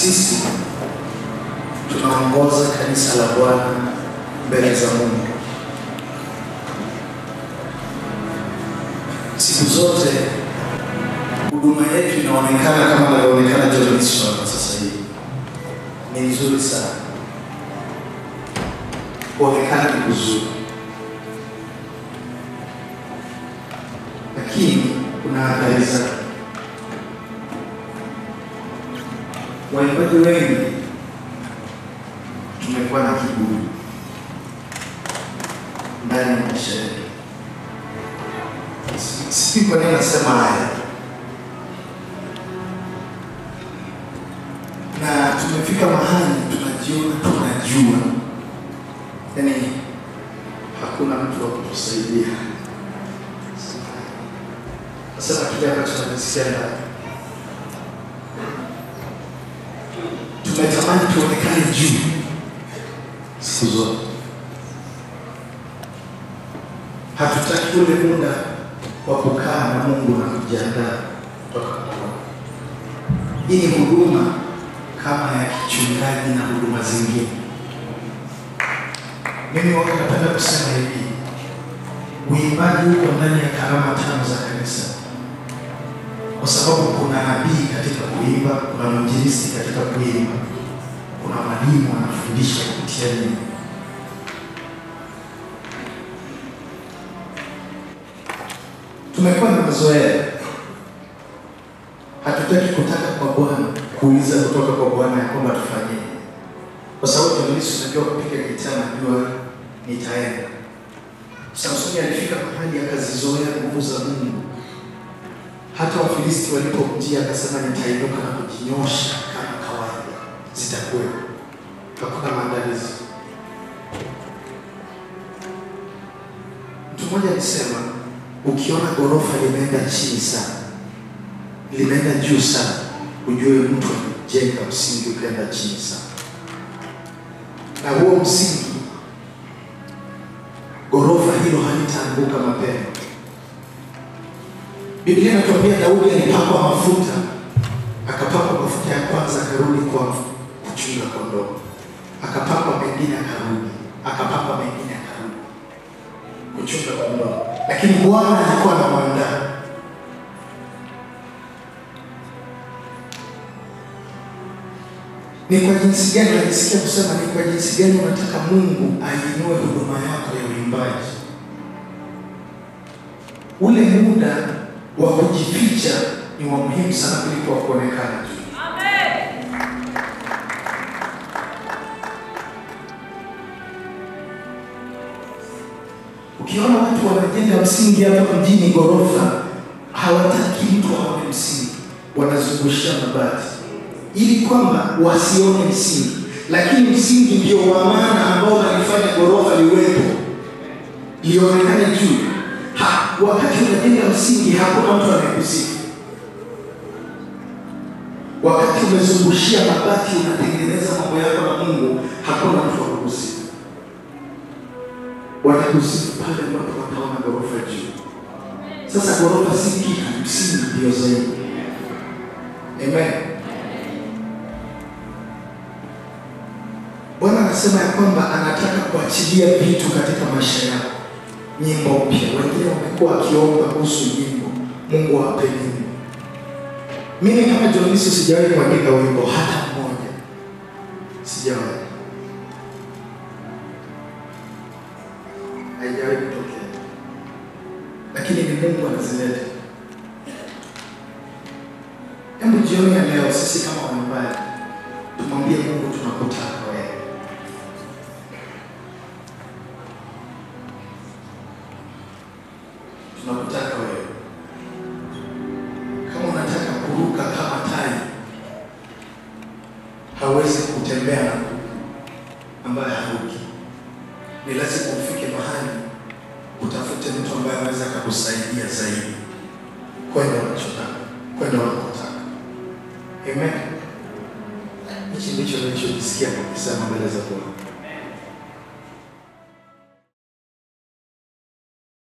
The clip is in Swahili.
sisi tunaongoza kanisa la Bwana mbele za Mungu. Siku zote huduma yetu inaonekana kama inavyoonekana John Wilson sasa hivi, ni nzuri sana, kuonekana ni kuzuri, lakini kuna athari zake. Waimbaji wengi tumekuwa na kiburi ndani ya maisha yetu. Si kwa nini nasema haya, na tumefika mahali tunajiona tunajua, yaani hakuna mtu wa kutusaidia. Nasema kile ambacho nakisema tumetamani tuonekane juu siku zote. Hatutaki ule muda wa kukaa na Mungu na kujiandaa kutoka kwa Hii ni huduma kama ya kichungaji na huduma zingine. Mimi waka napenda kusema hivi, uimbaji uko ndani ya karama tano za kanisa, kwa sababu kuna nabii katika kuimba, kuna mwinjilisti katika kuimba, kuna mwalimu anafundisha kupitia nyimbo. Tumekuwa na mazoea, hatutaki kutaka kwa Bwana, kuuliza kutoka kwa Bwana ya kwamba tufanyie, kwa sababu Yesu unajua kupiga gitaa, najua nitaenda. Samsoni alifika mahali akazizoea nguvu za Mungu hata Wafilisti walipomjia akasema, nitainuka na kujinyosha kama kawaida, zitakuwa hakuna maandalizi. Mtu mmoja alisema, ukiona ghorofa limeenda chini sana, limeenda juu sana, ujue mtu alijenga msingi ukaenda chini sana, na huo msingi, ghorofa hilo halitaanguka mapema. Biblia inatuambia Daudi alipakwa mafuta, akapakwa mafuta ya kwanza, akarudi kwa kuchunga kondoo, akapakwa mengine, akarudi, akapakwa mengine, akarudi kuchunga kondoo, lakini Bwana alikuwa anamwandaa. Ni kwa jinsi gani najisikia kusema, ni kwa jinsi gani unataka Mungu ainue huduma yako ya uimbaji, ule muda wa kujificha ni wa muhimu sana kuliko wa kuonekana tu. Ukiona watu wanajenga msingi hapa mjini, ghorofa, hawataki mtu aone msingi, wanazungushia mabati ili kwamba wasione msingi, lakini msingi ndio wa maana ambao unalifanya ghorofa liwepo, lionekane juu ha, wakati unajenga msingi hakuna mtu anayekusifu. Wakati umezungushia mabati unatengeneza mambo yako na Mungu, hakuna mtu wa kukusifu. Watakusifu pale ambapo wataona ghorofa juu. Sasa ghorofa si kitu, msingi ndio zaidi. Amen. Bwana anasema ya kwamba anataka kuachilia vitu katika maisha yako nyimbo mpya. Wengine wamekuwa wakiomba kuhusu nyimbo, Mungu awape nyimbo. Mimi kama Jonisi sijawahi kuandika wimbo hata mmoja, sijawahi, haijawahi kutokea, lakini ni Mungu anazileta. Hebu jioni ya leo, sisi kama waimbaji tumwambie Mungu tunakutaka wewe tunakutaka wewe. Kama unataka kuruka kama tai, hawezi kutembea na kuku ambaye haruki. Ni lazima ufike mahali utafute mtu ambaye anaweza akakusaidia zaidi kwenda unachotaka, kwenda unakotaka. Amen. Hichi ndicho ninachojisikia nikisema mbele za Bwana.